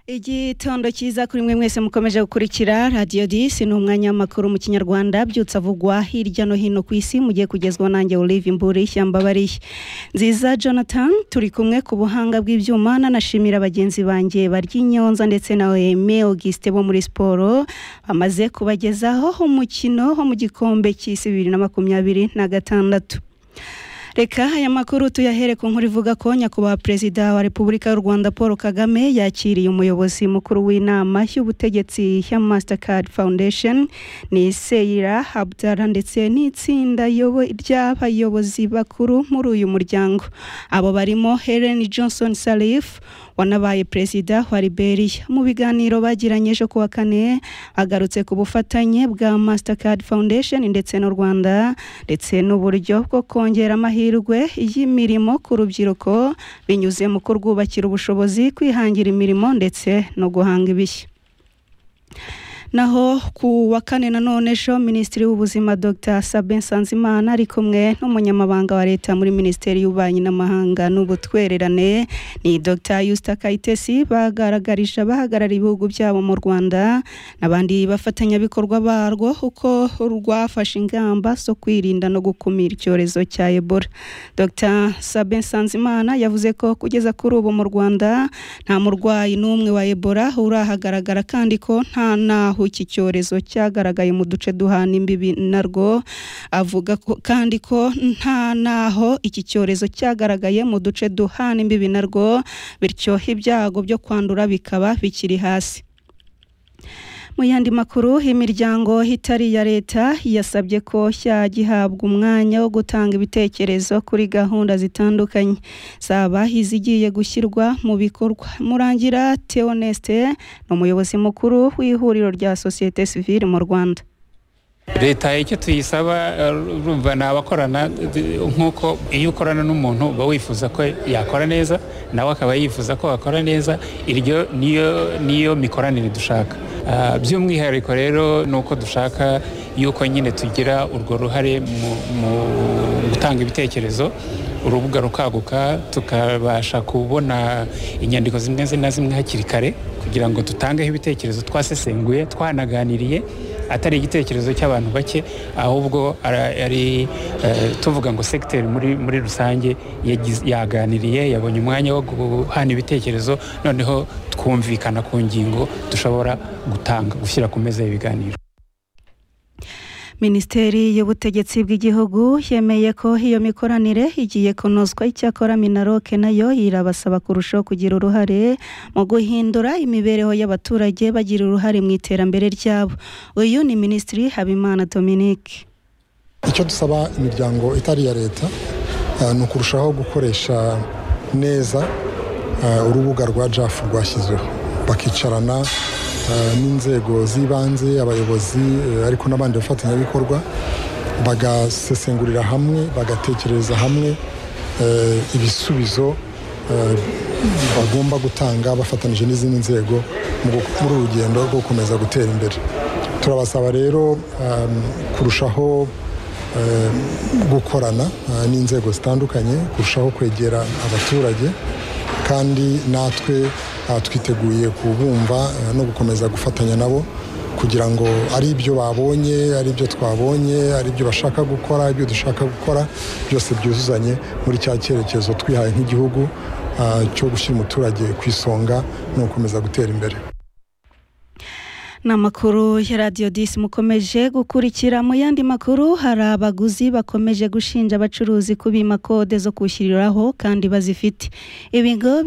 igitondo cyiza kuri mwe mwese mukomeje gukurikira radiyo disi ni umwanya w'amakuru mu kinyarwanda byutse avugwa hirya no hino ku isi mugiye kugezwa nanjye olive imburi ishyamba bariye nziza jonathan turi kumwe ku buhanga bw'ibyuma nanashimira bagenzi banjye baryinyonza ndetse na eme auguste bo muri siporo bamaze kubagezaho umukino wo mu gikombe cy'isi bibiri na makumyabiri na gatandatu reka aya makuru tuyahere ku nkuru ivuga ko nyakubahwa perezida wa repubulika y'u rwanda paul kagame yakiriye umuyobozi mukuru w'inama y'ubutegetsi ya mastercard foundation ni seyira habdara ndetse n'itsinda ry'abayobozi bakuru muri uyu muryango abo barimo helen johnson salif wanabaye perezida wa liberia mu biganiro bagiranye ejo kuwa kane agarutse ku bufatanye bwa mastercard foundation ndetse n'u rwanda ndetse n'uburyo bwo kongera amahirwe amahirwe y'imirimo ku rubyiruko binyuze mu kurwubakira ubushobozi kwihangira imirimo ndetse no guhanga ibishya naho ku wa kane nanone ejo minisitiri w'ubuzima dr sabe nsanzimana ari kumwe n'umunyamabanga wa leta muri minisiteri y'ububanyi n'amahanga n'ubutwererane ni dr yusita kayitesi bagaragarije abahagarariye ibihugu byabo mu rwanda n'abandi bafatanyabikorwa barwo kuko rwafashe ingamba zo kwirinda no gukumira icyorezo cya ebola dr sabe nsanzimana yavuze ko kugeza kuri ubu mu rwanda nta murwayi n'umwe wa ebola urahagaragara kandi ko nta naho iki cyorezo cyagaragaye mu duce duhana imbibi narwo avuga kandi ko nta naho iki cyorezo cyagaragaye mu duce duhana imbibi narwo bityo ibyago byo kwandura bikaba bikiri hasi mu yandi makuru imiryango itari iya leta yasabye ko gihabwa umwanya wo gutanga ibitekerezo kuri gahunda zitandukanye zaba izigiye gushyirwa mu bikorwa murangira teoneste ni umuyobozi mukuru w'ihuriro rya sosiyete sivile mu rwanda leta icyo tuyisaba urumva ni abakorana nk'uko iyo ukorana n'umuntu uba wifuza ko yakora neza nawe akaba yifuza ko wakora neza iryo niyo mikoranire dushaka by'umwihariko rero ni uko dushaka yuko nyine tugira urwo ruhare mu gutanga ibitekerezo urubuga rukaguka tukabasha kubona inyandiko zimwe na zimwe hakiri kare kugira ngo dutangeho ibitekerezo twasesenguye twanaganiriye atari igitekerezo cy'abantu bake ahubwo ari tuvuga ngo segiteri muri rusange yaganiriye yabonye umwanya wo guhana ibitekerezo noneho twumvikana ku ngingo dushobora gutanga gushyira ku meza y'ibiganiro minisiteri y'ubutegetsi bw'igihugu yemeye ko iyo mikoranire igiye kunozwa icyakora minaroke nayo irabasaba kurushaho kugira uruhare mu guhindura imibereho y'abaturage bagira uruhare mu iterambere ryabo uyu ni minisitiri habimana dominique icyo dusaba imiryango itari iya leta ni ukurushaho gukoresha neza urubuga rwa jafu rwashyizweho bakicarana n'inzego z'ibanze abayobozi ariko n'abandi bafatanyabikorwa bagasesengurira hamwe bagatekereza hamwe ibisubizo bagomba gutanga bafatanyije n'izindi nzego muri uru rugendo rwo gukomeza gutera imbere turabasaba rero kurushaho gukorana n'inzego zitandukanye kurushaho kwegera abaturage kandi natwe twiteguye kubumva no gukomeza gufatanya nabo kugira ngo ari ibyo babonye ari ibyo twabonye ari ibyo bashaka gukora ibyo dushaka gukora byose byuzuzanye muri cya cyerekezo twihaye nk'igihugu cyo gushyira umuturage ku isonga no gukomeza gutera imbere ni amakuru ya radiyo disi mukomeje gukurikira mu yandi makuru hari abaguzi bakomeje gushinja abacuruzi kubima kode zo kwishyiriraho kandi bazifite ibigo